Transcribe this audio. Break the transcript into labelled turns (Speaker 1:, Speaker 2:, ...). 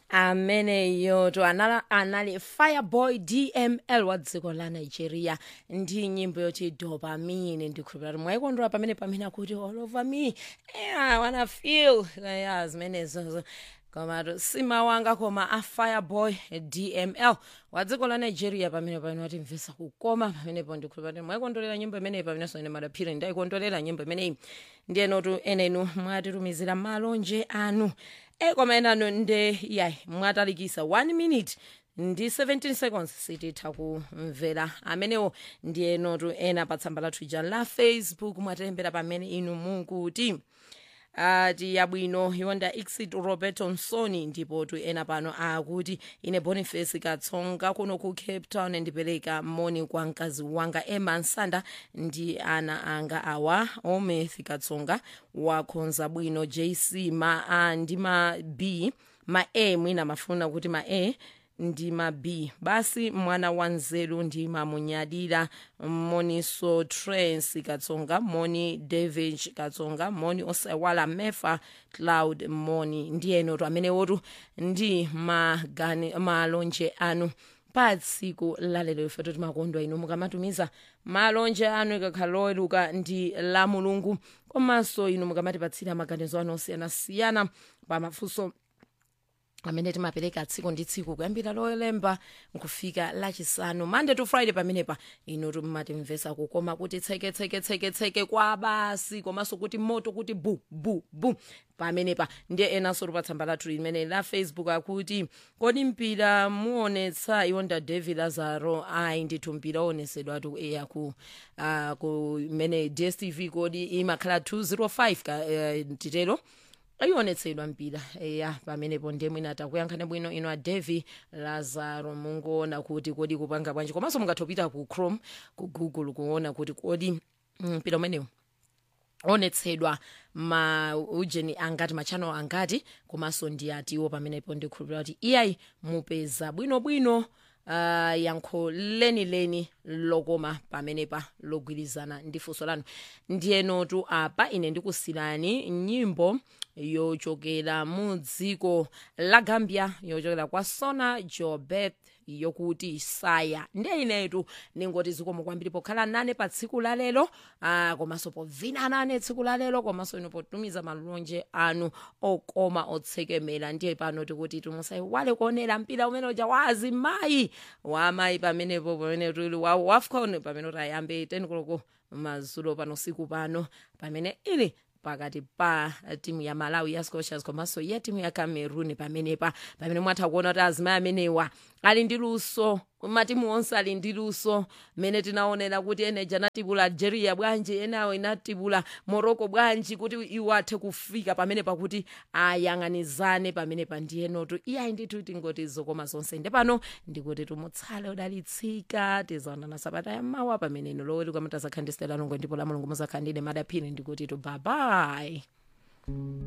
Speaker 1: ameneyo to anala, anali fireboy dml wa dziko la nigeria ndi nyimbo yoti dopamine ndikhulupira kuti mwayikondwera pamene pamene akuti all over me yeah, I wanna feel yeah, zimenezo koma simawanga koma a fireboy dml wa dziko la nigeria pamene pamene watimvesa kukoma pamenepo ndikhulupira kuti mwayikondwerera nyimbo imeneyi pamenenso ine madaphiri ndayikondwerera nyimbo imeneyi ndiyenotu enenu mwatitumizira malonje anu e koma enano nde yayi mwatalikisa 1 minute ndi 17 seconds sititha kumvera amenewo ndiyenotu ena pa tsamba lathu ija la facebook mwatilembera pamene inu mukuti ati yabwino yonda exit roberto msoni ndipo tu ena pano akuti ine boniface katsonga kuno ku cape town ndipereka moni kwa mkazi wanga emma nsanda ndi ana anga awa ometh katsonga wakhonza bwino jc ma a ndi ma b ma a mwina mafuna kuti ma a ndi ma b basi mwana wa nzeru ndimamunyadira moniso trans katsonga moni david katsonga moni osewala mefa cloud moni ndiyenotu amenewotu ndi magani malonje anu pa tsiku lalero ife toti makondwa inu mukamatumiza malonje anu ikakhala loweruka ndi la mulungu komanso inu mukamatipatsira maganizo anu osiyanasiyana pa mafunso amene timapereka tsiku ndi tsiku kuyambira lolemba nkufika lachisanu monday to friday pamenepa inu timatimvesa kukoma kuti tseke tseke tseke tseke kwa basi komanso kuti moto kuti bu bu bu pamenepa ndiye enanso pa tsamba lathu limene la facebook akuti kodi mpira muonetsa iwonda david lazaro ayi ndithu mpira onesedwatu eya ku uh, ku mene dstv kodi imakhala 205 ka uh, titero ayionetsedwa mpira eya pamenepo ndiye mwina takuyankhani bwino ino a devi lazaro mungoona kuti kodi kupanga bwanji komanso mungathopita ku chrome ku google kuona kuti kodi mpira umenewu onetsedwa ma ujeni angati machano angati komanso ndi atiwo pamenepo ndikhulupirira kuti iyayi mupeza bwinobwino uh, yankho lenileni lokoma pamenepa logwirizana ndi funso lanu ndiyenotu apa ine ndikusirani nyimbo yochokera mu dziko la gambia yochokera kwa sona jobeth yokuti saya ndiye inetu ningoti zikomo kwambiri pokhala nane pa tsiku la lero uh, komanso povina nane tsiku la lero komanso ino potumiza malonje anu okoma otsekemera ndiye pano tikuti tumusayiwale kuonera mpira umene uja wa azimayi wa amayi pamenepo pamene tuli wa wafcon pamene tayambe tenikoloko mazulo pano siku pano pamene ili pakati pa timu ya malawi ya scotias komanso ya timu ya cameroon pamenepa pamene mwatha kuona kuti azimayi amenewa ali ndi luso matimu onse ali ndi luso mmene tinaonera kuti eneja anatibula algeria bwanji enawo inatibula morocco bwanji kuti iwo athe kufika pamene pakuti ayang'anizane pamene pa ndiyenotu iyayi ndithu tingoti zokoma zonse nde pano ndikuti tumutsale udalitsika tizaonana sabata yammawa pamene ino loweruka mutazakhandisira lanongwe ndipo la mulungu muzakhandine madaphini ndikuti tu babayi